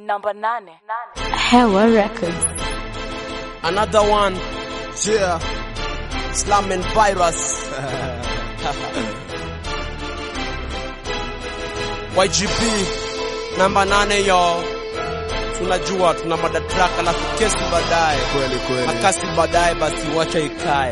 namba nane. Hewa Records. Another one, Yeah. Slam and Virus. YGP namba nane yo, tunajua tuna madatraka alafu kesi baadaye, Kweli kweli. akasi baadaye, basi wacha ikae.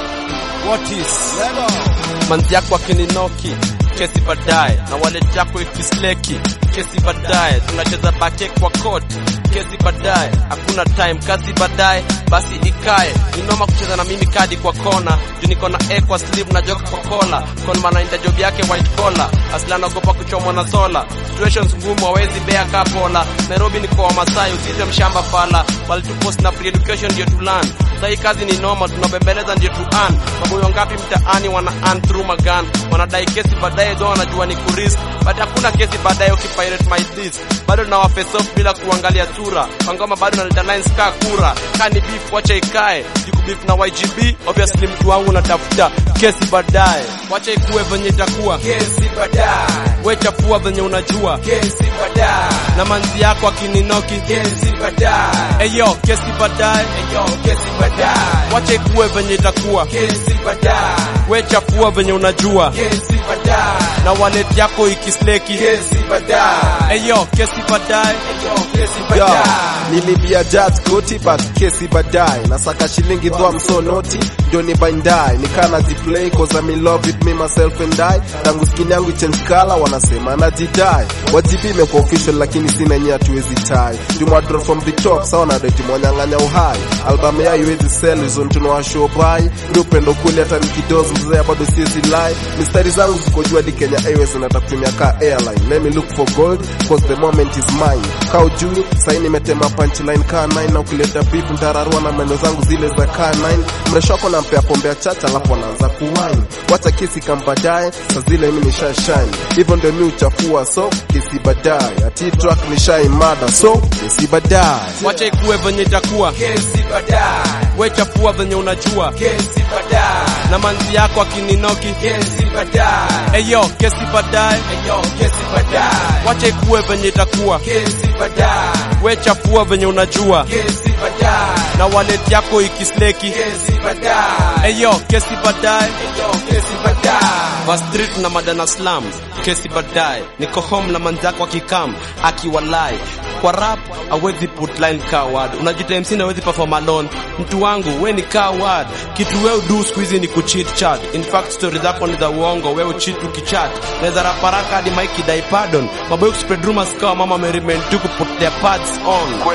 What is Lego. manzi yako akininoki kesi baadaye, na wallet yako ikisleki kesi baadaye, tunacheza bake kwa court kesi baadaye, hakuna time kazi baadaye, basi ikae. Ni noma kucheza na mimi kadi kwa kona, juu niko na A kwa sleeve na joka kwa kola, kon manainda job yake white collar, asla naogopa kuchomwa na sola, situations ngumu hawezi bea kapola. Nairobi ni kwa Wamasai, usite mshamba fala, walitupost na free education ndio tulan Sahii kazi ni noma, tunabembeleza ndio tu earn. Maboyo ngapi mtaani wana earn through magan, wanadai kesi baadaye, though wanajua ni kurisk, but hakuna kesi baadaye ukipirate my this. Bado na face off bila kuangalia sura, pangoma bado naleta lines ka kura, kani beef wacha ikae, juku beef na YGB, obviously mtu wangu natafuta kesi baadaye, wacha ikuwe venye itakuwa Kesi baadaye. we chafua venye unajua, Kesi baadaye. na manzi yako akininoki, Kesi baadaye. eyo kesi baadaye, Yo, kesi baadaye. wacha ikuwe venye itakuwa Kesi baadaye. we chafua venye unajua Kesi baadaye. na wallet yako ikisleki Kesi baadaye. eyo kesi baadaye Yo, kesi Yo, baadaye. nilibia judge koti but kesi baadaye nasaka shilingi though I'm so naughty ndio ni bandai nikaa naziplay cause I'm in love with me myself and I tangu skin yangu change color wanasema najidai wajibi imekuwa official lakini sina nyia tuwezi tai tumadro from the top sawa na deti mwanyang'anya uhai album ya iwezi sell zone tunawashow by ni upendo kweli hata nikidozi mzee bado siwezi lie mistari zangu ziko juu hadi Kenya Airways nataka kutumia ka airline let me look for gold cause the moment is mine kao juu sahi nimetema punchline ka 9 na ukileta beef ntararua na meno zangu zile za ka 9 mresho wako nampea pombe ya chacha alafu anaanza kuwine wacha kesi kambadaye sa zile mimi nisha shine hivyo ndio mi uchafua so kesi baadaye ati track nishai mada so kesi baadaye wacha ikuwe venye itakuwa Kesi baadaye. we chafua venye unajua Kesi baadaye. na manzi yako akininoki Kesi baadaye. eyo kesi baadaye Yo, kesi baadaye. wacha ikuwe venye itakuwa Kesi baadaye. we chafua venye unajua Kesi baadaye. na wallet yako ikisleki Kesi baadaye. eyo kesi baadaye Yo, kesi baadaye. va street na madana slam kesi baadaye niko home na manzako akikam akiwalai kwa rap awezi put line coward unajita MC na awezi perform alone mtu wangu we ni coward kitu we udu siku hizi ni kucheat chat in fact story zako ni za uongo we ucheat ukichat naweza raparaka hadi mike dai pardon maboy spread rumors kawa mama meriment tu kuput their pads on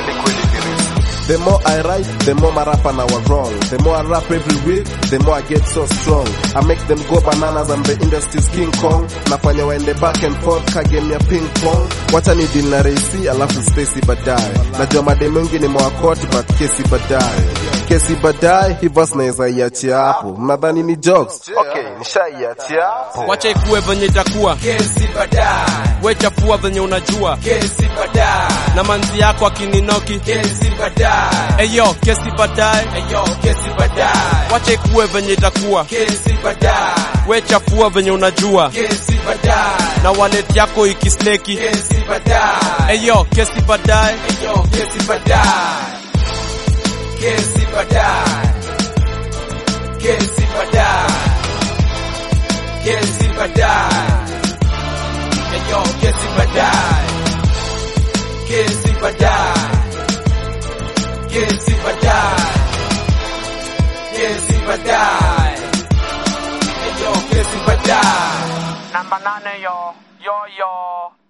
The more I write, the more my rapper now are wrong. The more I rap every week, the more I get so strong. I make them go bananas, I'm the industry's King Kong. Nafanya waende back and forth, ka game ya ping pong. Wacha ni deal na Raisi, alafu Stacy baadaye. Najua mademu wengi ni mwakoti, but kesi baadaye. Kesi baadaye, hii verse naweza iachia hapo. Mnadhani ni jokes? Okay, nishaiachia hapo. wacha ikuwe venye itakuwa Kesi baadaye. we chafua venye unajua Kesi baadaye. na manzi yako akininoki Kesi baadaye. eyo kesi baadaye Yo, kesi baadaye. wacha ikuwe venye itakuwa Kesi baadaye. we chafua venye unajua Kesi baadaye. na wallet yako ikisleki Kesi baadaye. eyo kesi baadaye Yo, kesi baadaye. Kesi baadaye. Kesi baadaye. Kesi baadaye. Yo, kesi baadaye. Kesi baadaye. Kesi baadaye. Kesi baadaye. Yo, kesi baadaye. namba nane yo yo yo